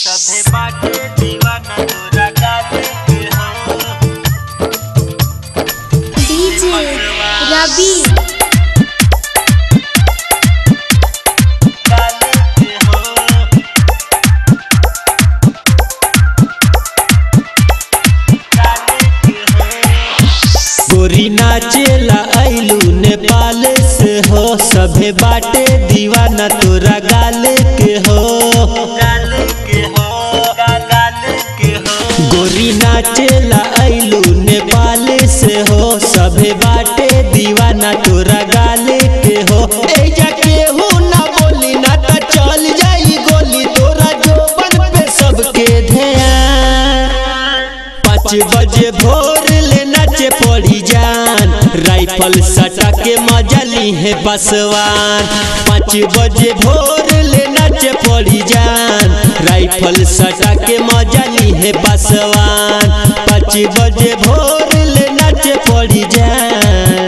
सभे बाटे दीवाना तोरा गाले के हो डीजे रवि गाले के हो गाले के हो गोरी नाचेला आइलू नेपाल से हो सभे बाटे दीवाना तोरा गाले के हो गाले के हो गा- गाले के हो गोरी नाचेला आइलू नेपाल से हो सभे बाटे दीवाना तोरा गाले के हो एजा केहू ना बोली ना त चल जाई गोली तोरा जोबन पे सबके ध्यान पाँच बजे भोर ले नाचे पड़ी जान राइफल सटा के मजा ली है बसवान पाँच बजे भोर ले नाचे पड़ी जान राइफल सटा के मजा ली है बसवान पाँच बजे भोर ले नाचे पड़ी जान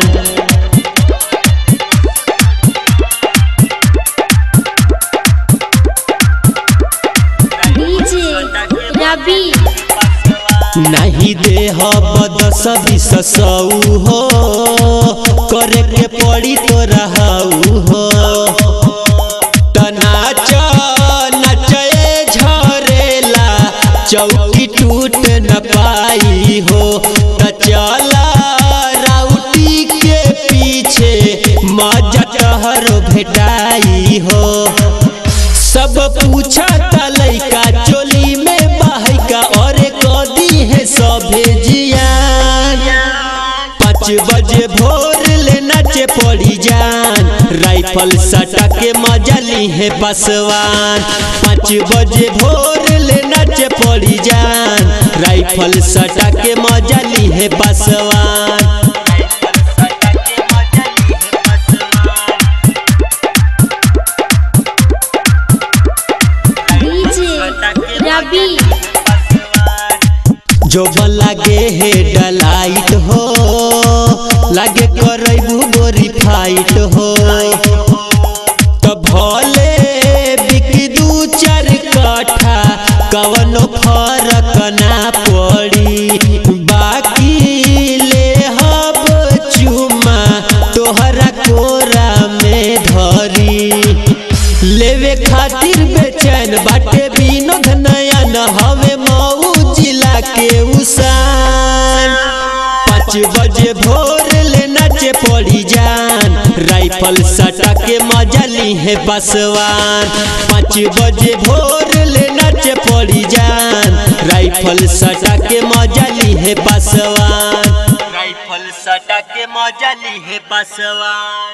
डीजे रवि नहीं दे बदस बिस सौ हो करे के पड़ी तो रहू हो त नाच नचे झरेला चौकी टूट न पाई हो त चला राउटी के पीछे मजा टहरो भेटाई हो सब पूछा ता लइका चोली में बहका और कदी है सभे जियान पाँच बजे भोर ले नाचे पड़ी जान राइफल सटा के मजा ली है बसवान पाँच बजे भोर ले नाचे पड़ी जान राइफल सटा के मजा ली है बसवान डीजे रवि जो लागे हे डलाइट हो लागे करबू गोरी फाइट हो तो भले बिक दू चार कट्ठा कवनो फरक ना पड़ी बाकी ले हब चुमा तोहरा कोरा में धरी लेवे खातिर बेचैन बाटे विनोद नयन हवे मऊ जिला के उसान पाँच बजे भोर ले नाचे पड़ी जान राइफल सटा के मजा ली है बसवान पाँच बजे भोर ले नाचे पड़ी जान राइफल सटा के मजा ली है बसवान राइफल सटा के मजा ली है बसवा